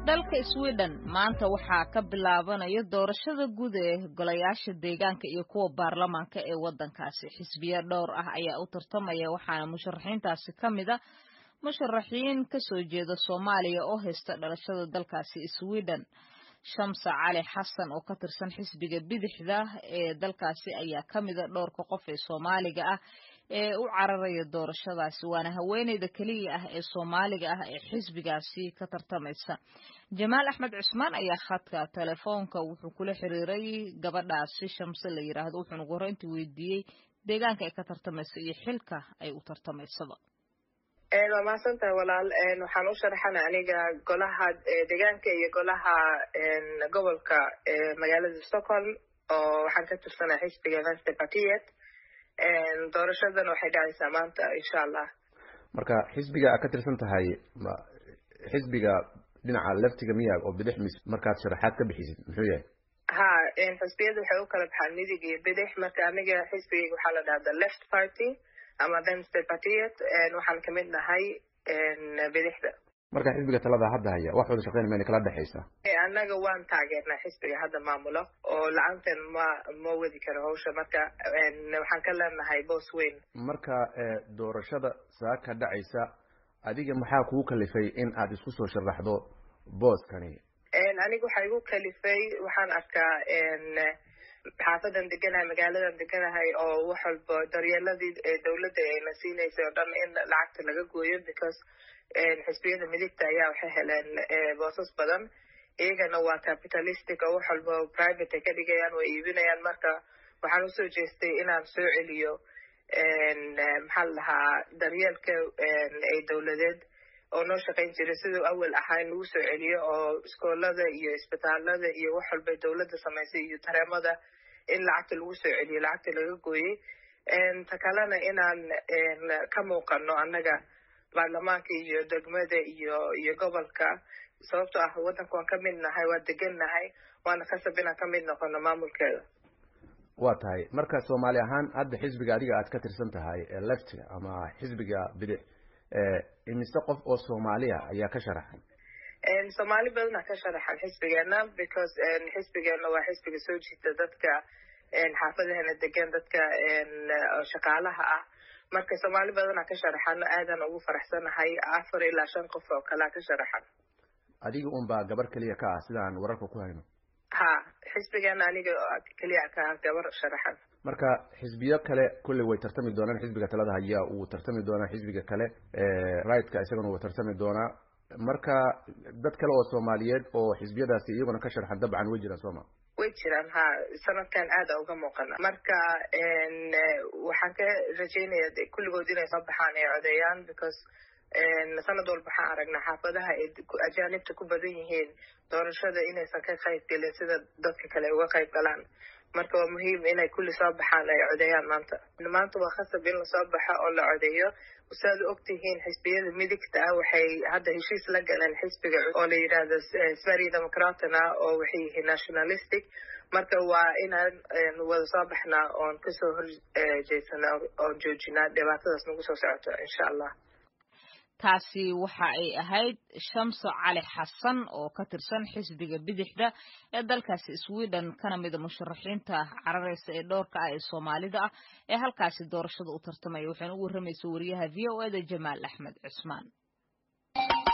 dalka sweden maanta waxaa ka bilaabanaya doorashada guud ee golayaasha deegaanka iyo kuwa baarlamaanka ee waddankaasi xisbiya dhowr ah ayaa u tartamaya waxaana musharaxiintaasi ka mid a musharaxiin ka soo jeeda soomaaliya oo haysta dhalashada dalkaasi sweden shamsa cali xasan oo ka tirsan xisbiga bidixda ee dalkaasi ayaa ka mida dhowrka qof ee soomaaliga ah ee u cararaya doorashadaasi waana haweeneyda keliya ah ee soomaaliga ah ee xisbigaasi ka tartamaysa jamaal axmed cusmaan ayaa khadka telefoonka wuxuu kula xiriiray gabadhaasi shamse la yiraahdo wuxuuna ugu horreyntii weydiiyey deegaanka ay ka tartamaysa iyo xilka ay u tartamaysaba waa mahadsantahay walaal waxaan u sharaxana aniga golaha deegaanka iyo golaha gobolka magaalada stockholm oo waxaan ka tirsanaa xisbiga vensty partiet doorashadan waxay dhacaysaa maanta insha allah marka xisbiga aad ka tirsan tahay xisbiga dhinaca leftiga miya oo bidix mis markaad sharaxaad ka bixisid muxuu yahay ha xisbiyada waxay u kala baxaan midig iyo bidix marka aniga xisbigayga waxaa la dhahda left party ama vensty partiet waxaan kamid nahay bidixda marka xisbiga talada hadda haya wax wada shaqeyn mayna kala dhexaysa annaga waan taageernaa xisbiga hadda maamulo oo lacantan ma ma wadi karo hawsha marka waxaan ka leenahay boos weyn marka doorashada saa ka dhacaysa adiga maxaa kugu kalifay in aad isku soo sharaxdo booskani aniga waxaa igu kalifay waxaan arkaa xaafadan deganahay magaaladan deganahay oo wax walba daryeeladii dawladda ayna siinaysay oo dhan in lacagta laga gooyo because xisbiyada midigta ayaa waxay heleen boosas badan iyagana waa capitalistic oo wax walba private ay ka dhigayaan way iibinayaan marka waxaan usoo jeestay inaan soo celiyo maxaa la dhahaa daryeelka ay dawladeed oo noo shaqayn jiray siduu awal ahaa in lagu soo celiyo oo iskoolada iyo isbitaalada iyo wax walba dawladda samaysay iyo tareemada in lacagta lagu soo celiyo lacagta laga gooyey ta kalena inaan ka muuqano annaga baarlamaanka iyo degmada iyo iyo gobolka sababtoo ah waddanka waan ka mid nahay waa degan nahay waana khasab inaan ka mid noqono maamulkeeda waa tahay marka soomaali ahaan hadda xisbiga adiga aad ka tirsan tahay left ama xisbiga bidix imise qof oo soomaaliya ayaa ka sharaxan soomaali badana ka sharaxan xisbigeena because xisbigeena waa xisbiga soo jiita dadka xaafadahana degan dadka shaqaalaha ah marka soomaali badana ka sharaxan aadan ugu faraxsanahay afar ilaa shan qof oo kalea ka sharaxan adiga un baa gabar keliya ka ah sidaan wararka ku hayno ha xisbigeena aniga keliya ka ah gabar sharaxan marka xisbiyo kale kulley way tartami doonaan xisbiga talada haya uu tartami doonaa xisbiga kale rightka isagana wuu tartami doonaa marka dad kale oo soomaaliyeed oo xisbiyadaasi iyaguna ka sharxan dabcan way jiraan sooma way jiraan ha sanadkan aada uga muuqana marka waxaan ka rajeynaya kulligood inay soo baxaan ay codeeyaan because sanad walba waxaan aragnaa xaafadaha ay ajaanibta ku badan yihiin doorashada inaysan ka qayb gelin sida dadka kale uga qayb galaan marka waa muhiim inay kulli soo baxaan ay codeeyaan maanta maanta waa khasab in lasoo baxo oo la codeeyo saad u ogtihiin xisbiyada midigta ah waxay hadda heshiis la galeen xisbiga oo la yidhaahdo sverige democratna oo waxay yihiin nationalistic marka waa inaan wada soo baxnaa oon kasoo horjeedsana oon joojinaa dhibaatadaas nagu soo socoto insha allah taasi waxa ay ahayd shamso cali xasan oo ka tirsan xisbiga bidixda ee dalkaasi sweden kana mida musharaxiinta cararaysa ee dhowrka ah ee soomaalida ah ee halkaasi doorashada u tartamaya waxayna u warramaysa wariyaha v o eda jamaal axmed cusmaan